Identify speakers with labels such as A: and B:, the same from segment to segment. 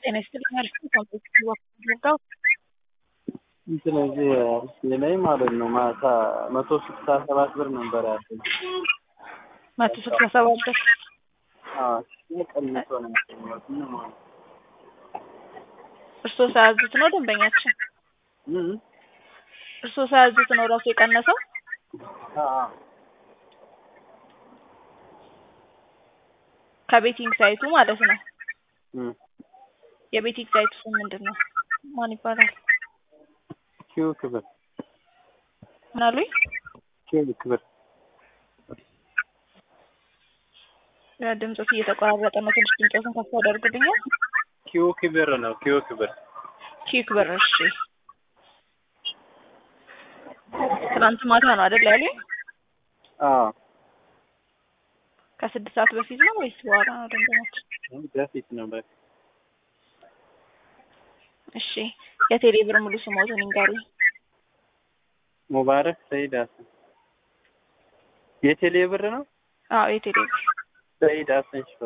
A: ጤና ይስጥልኝ አሪፍ ነው። ኮምፕሌክስ ወርዳው
B: ስለዚህ አርሲ ላይ ማለት ነው ማታ መቶ ስልሳ ሰባት ብር ነበር ያለኝ።
A: መቶ ስልሳ ሰባት ብር
B: አዎ ቀንሶ ነው ያገኘሁት ምን ማለት
A: እርስዎ ሳያዙት ነው ደንበኛችን?
B: ምን
A: እርስዎ ሳያዙት ነው ራሱ የቀነሰው?
B: አዎ
A: ከቤቲንግ ሳይቱ ማለት ነው።
B: እም
A: የቤቲንግ ሳይቱ ስም ምንድን ነው? ማን ይባላል?
B: ኪው ክብር
A: ምን አሉኝ?
B: ኪው ክብር
A: ድምፆት እየተቆራረጠ ነው። ትንሽ ድምፆትን ከፍ ያደርጉልኛል?
B: ኪው ክብር ነው ኪው ክብር
A: ኪክ ብር እሺ። ትናንት ማታ ነው አይደል ያሉኝ?
B: አዎ
A: ከስድስት ሰዓት በፊት ነው ወይስ በኋላ ነው ደንበኛችን?
B: በፊት ነው በፊት
A: እሺ የቴሌ ብር ሙሉ ስሞትን ይንገሩኝ።
B: ሙባረክ ሰይድ ሀሰን የቴሌ ብር ነው
A: አዎ የቴሌ ብር
B: ሰይድ ሀሰን ሽፈ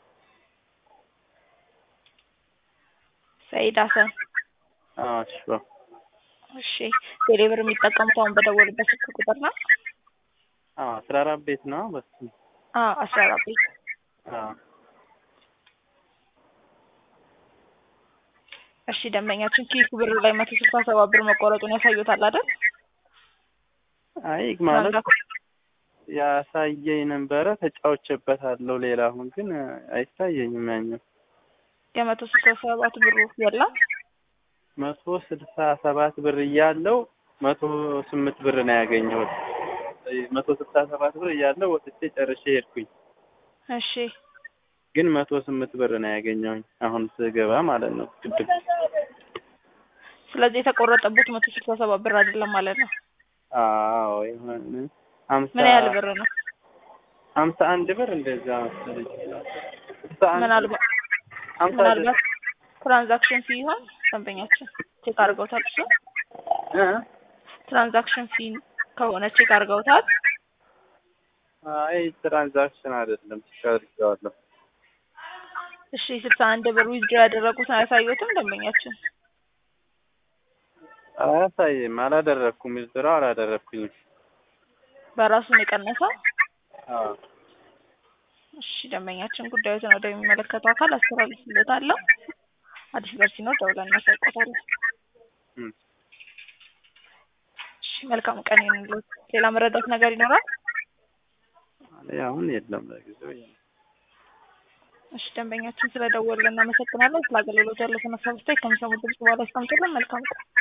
A: ሰይድ ሀሰን
B: አዎ ሽፈ
A: እሺ ቴሌ ብር የሚጠቀሙት አሁን በደወሉበት ስልክ ቁጥር ነው?
B: አዎ አስራ አራት ቤት ነው በሱ
A: አዎ አስራ አራት ቤት
B: አዎ
A: እሺ ደንበኛችን ኪክ ብር ላይ መቶ ስልሳ ሰባት ብር መቆረጡን ያሳዩታል አይደል?
B: አይ ማለት ያሳየኝ ነበረ ተጫውቼበታለሁ። ሌላ አሁን ግን አይታየኝም ያኛው
A: የመቶ ስልሳ ሰባት ብሩ የለም።
B: መቶ ስልሳ ሰባት ብር እያለው መቶ ስምንት ብር ነው ያገኘሁት። መቶ ስልሳ ሰባት ብር እያለው ወጥቼ ጨርሼ ሄድኩኝ።
A: እሺ
B: ግን መቶ ስምንት ብር ነው ያገኘሁኝ አሁን ስገባ ማለት ነው ቅድም።
A: ስለዚህ የተቆረጠበት መቶ ስልሳ ሰባት ብር አይደለም ማለት ነው።
B: አዎ የሆነ ሀምሳ
A: ምን ያህል ብር ነው?
B: ሀምሳ አንድ ብር እንደዛ መሰለኝ። ሀምሳ አንድ
A: ምናልባት
B: ሀምሳ
A: ምናልባት ትራንዛክሽን ፊ ይሆን ደንበኛችን ቼክ አድርገውታል? እሱ
B: እ
A: ትራንዛክሽን ፊ ከሆነ ቼክ አድርገውታል?
B: አይ ትራንዛክሽን አይደለም አድርጌዋለሁ።
A: እሺ ስልሳ አንድ ብር ዊዝድሮ ያደረጉትን አያሳዩትም ደንበኛችን?
B: አያሳይም። አላደረኩም። ዊዝድሮ አላደረኩኝም።
A: በራሱ ነው የቀነሰው?
B: አዎ
A: እሺ ደንበኛችን ጉዳዩትን ወደሚመለከተው አካል አስተላልፍልዎታለሁ። አዲስ ነገር ሲኖር ደውለን እናሳውቅዎታለን።
B: እም
A: እሺ መልካም ቀን ይሁንልዎት። ሌላ መረዳት ነገር ይኖራል?
B: አይ አሁን የለም ለጊዜው ይሄ ነው።
A: እሺ ደንበኛችን ስለደወልን እናመሰግናለን። ስለ አገልግሎት ያለውን ሀሳብ አስተያየት ከሚሰሙት ድምጽ በኋላ ያስቀምጡልን። መልካም ቀን